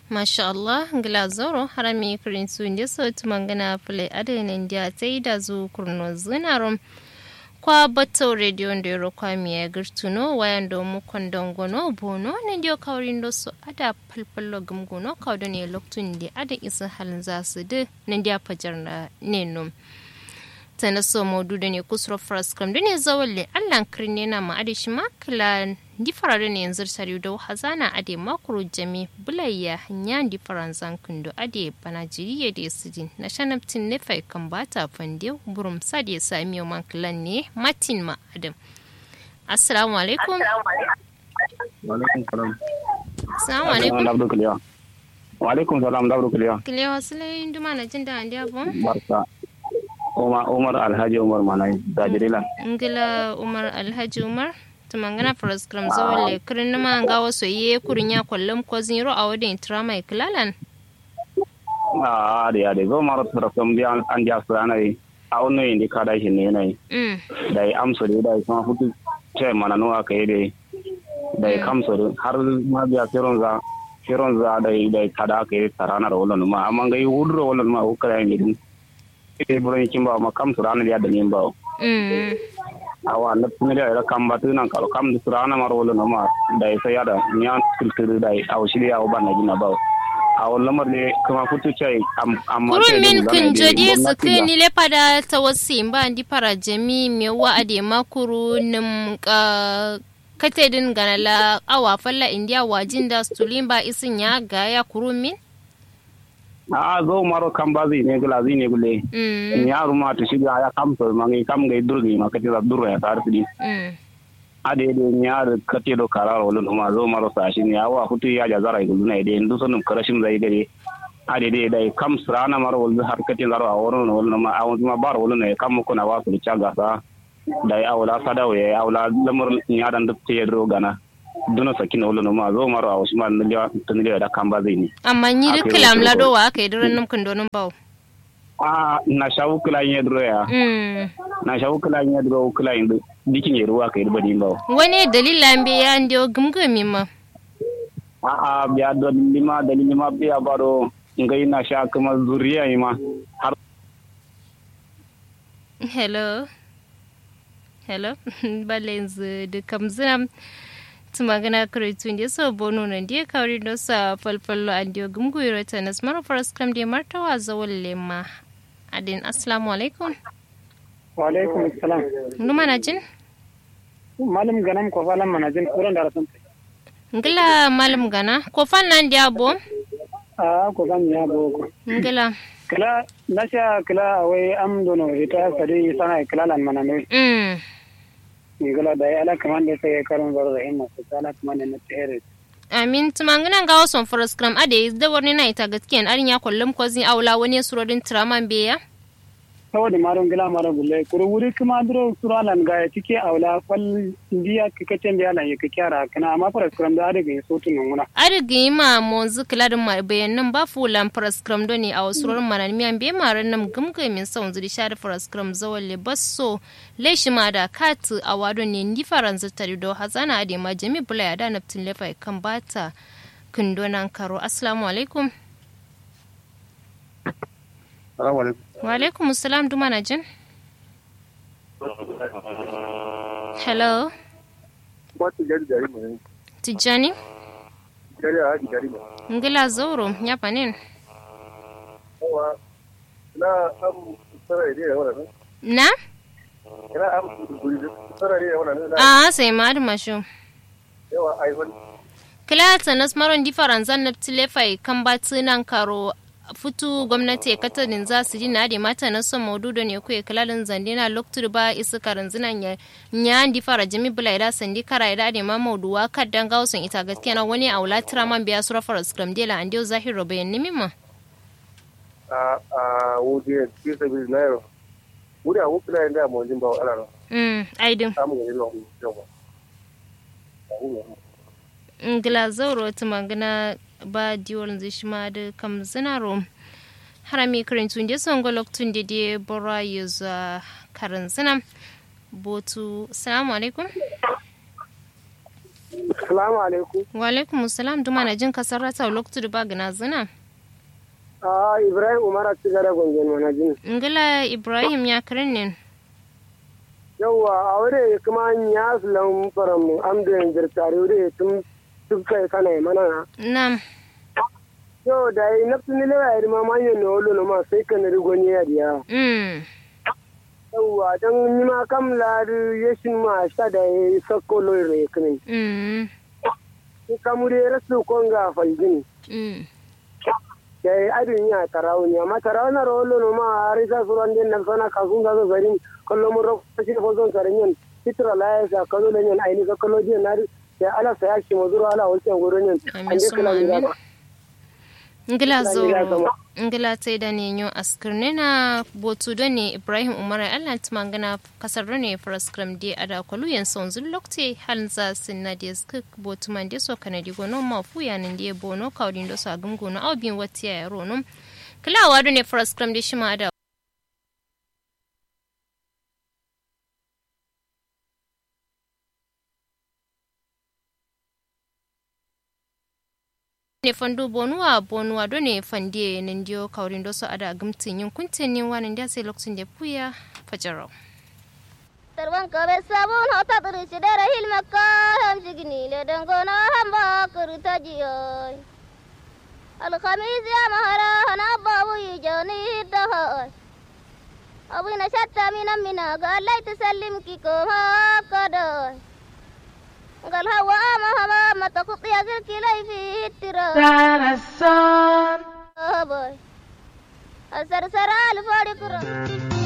Masha Allah, ngila zoro harami kirinsu inda sauti mangana fule adana inda ta yi da zu kurno zinarum. Kwa bato radio ndo yoro kwa miya girtuno wayan do mu kondon gono bono ne dio kawrin do so ada palpallo gumgono kawdo ne loktun di ada isa halin za su de ne dia fajar na nenum. tana so modu da ne kusuro faras kam da ne zawalle allan kirne na ma ade shi makala di farare ne yanzu tare da hazana ade makuru jami bulayya nyan di faranzan kundo ade bana jiriye da sidin na shanaptin ne fai kan bata fande burum sa da sami man kilan ne matin ma adam assalamu alaikum wa alaikum salam assalamu alaikum dabdo kiliya wa alaikum salam dabdo kiliya kiliya wasu lai duma na jin da andi abun barka Umar Umar Alhaji Umar Manai Dajirilan. Ngila Umar Alhaji Umar tumangana faras kram zawalle kirin ma nga waso ye kurin ya kwallon ko zero a wadin trama iklalan. Ah ade ade go maro tara kam bi an an ja sana yi. A onno indi kada shi ne nai. Mm. Dai amso de dai kuma futu ce mana no aka yi dai. Dai kamso de har ma biya firon za firon za dai dai kada aka yi tarana da wannan ma amma ga yi hudro wannan ma hukara ne din. Ite buran kin ba ma kamso rana da da nin ba. Mm. awa na tumire da kam batu nan kalo kam da surana marwolo no ma da sai yada nyan kulturu da aw shiri aw banna gina ba aw lamar ne kuma futu chai am amma Kurun min kun jodi su ni le pada tawassi ba ndi para jami me wa ade makuru nim ka kate din ganala awa falla india wajin da stulimba isin ya ga ya kurun min a zo maro kam bazi ne gula zi ne gule Mm. nyaru ma to shiga ya kam so mangi kam ga durgi ma kati da durra ya tar sidi Mm. ade de nyaru kati do kararo wala no ma zo maro sa shi ne awa futu ya ja zara gulu ne de ndu sonum karashin zai gare ade de dai kam srana maro wala har kati zaro a wono no wala ma awon ma bar wala ne kam ko na wasu chaga sa dai awla sadaw ye awla lamar nyadan duk te ro gana duna sakin wala no ma zo maro a usman ne ya tun da kam bazi ne amma ni Aka yi duk lam wasu lado wa aka yi duran num kun donin bawo a na shawu kula yin dro ya Mm. na shawu kula yin dro kula yin dikin ye ruwa kai badi ba wani dalilan be ya ndio gumgumi ma a a biya da lima da lima biya baro ngai na sha kuma zuriya yi ma har hello hello balenzu da kamzina tumagana kretu ndi so bonu na ndi kawri do sa falfallo andio gumguyro tanas maro faras kam de martawa zawol lema adin assalamu alaikum wa alaikum assalam numa na jin malam ganam ko falam manajin kuran da rasun ngila malam gana ko fan nan dia bo a ko gan ya boko ngila kala nasha kala wai am dono ita sadi sana kala lan maname mm ngala da ala kaman da sai karon bar da hinna ko kala kaman na tsere amin tumangana ga wason faras kam ade da warni na ita gaskiyan arin ya kullum ko zin aula wani surodin traman beya saboda maron gila mara gulle kuro wuri kuma duro suralan ga cike aula fal indiya kikacen da yana yake kyara kana amma fara kuram da adaga yin sotun nunguna adigi ma monzu kiladin ma bayanan ba fulan praskram do ne a wasu rurin manan miyan be maran nam gumga min son zuri shari praskram zawon le basso le shi ma da kat a wado ne ndi faranza tari do hazana ade ma jami bula ya da naftin lefa kan bata kundonan karo assalamu alaikum assalamu alaikum wa alaikum assalam duma na jin hello Wata jari jari mai tijjani jari a haji jari mai. ngila zauro ya panin Yawa na am sarari ne yawa nan. na Ina am guri sarari ne yawa nan. a sai ma da mashu Yawa ai wani. Kilata nas maron di faranzan na tilefai kan batu nan karo futu gwamnati katarin za su ji na da mata na son maududo ne kuwa kilalin zande na loktur ba isa karin zinan ya nya di fara jami bula ida sandi kara ida da ma mauduwa kaddan gausun ita gaskiya na wani aula man biya sura fara skram dela an dio zahiro bayan nimi ma A a wuje ke sabi na yau. Wuri a wuku na yin da mu jin ba ala nan. mm aidin Samu ga yin yawa. ngila zauro ta magana ba diwon zai shi ma da kam zinaro harami karin tun da son golok tun da dai bora ya za karin zina botu salamu alaikum Assalamu alaikum. wa alaikum salam duma na jin kasar rata lokacin da ba gina zina Ah Ibrahim Umar a cikin da gongen mana jin. ngila ibrahim ya kirin ne Yawwa a wuri kuma ya sulan faran mu am da yanzu tare wuri tun tun kai kana yi mana. nam Yo da yi nafsu ni lewa ya rima manyan na wolo na ma sai ka na rigoni ya diya. mm Yawwa don ni ma kam lari ya shi ma sha da ya sakko lori kinin. mm Ni kamure rasu konga faljini. mm da adin ya tarawo ne amma tarawo na rolo no ma arisa suran den nan sana kasun ga zarin kallo mun ro shi fo zon sare nyen fitra la ya sa kallo le nyen aini ka kallo je na ya ala sa ya shi mozuro ala wolten goro nyen Amin, ande summa kala amin. ga ngila Ngila zoro zama. ngila tai da ne yo askirne na botu da ne ibrahim umar allah ta mangana kasar da ne fraskram di ada kwalu yan son zun lokte hal za sin na di skik botu man di so kana di gono ma fu ya nan di bono kawdin do so agum gono au bin wati ya rono kila wadu ne fraskram di shima ada ne fandu bonuwa bonuwa do ne fande nan dio kawrin do so ada gumtin yin kuntin yin wanan da sai lokacin da puya fajarau Tarwan kabe sabun hota turi sidere hilmekka hem sigini le dengona hamba kuruta jiyoy. Alkhamis ya mahara hana babu yijoni dahoy. Abu na shatta mina mina galai tusallim ki koma kadoy. Gal hawa ama hama mata kuqi agil kilai fi tira. Boy. Asar sara alfari kura.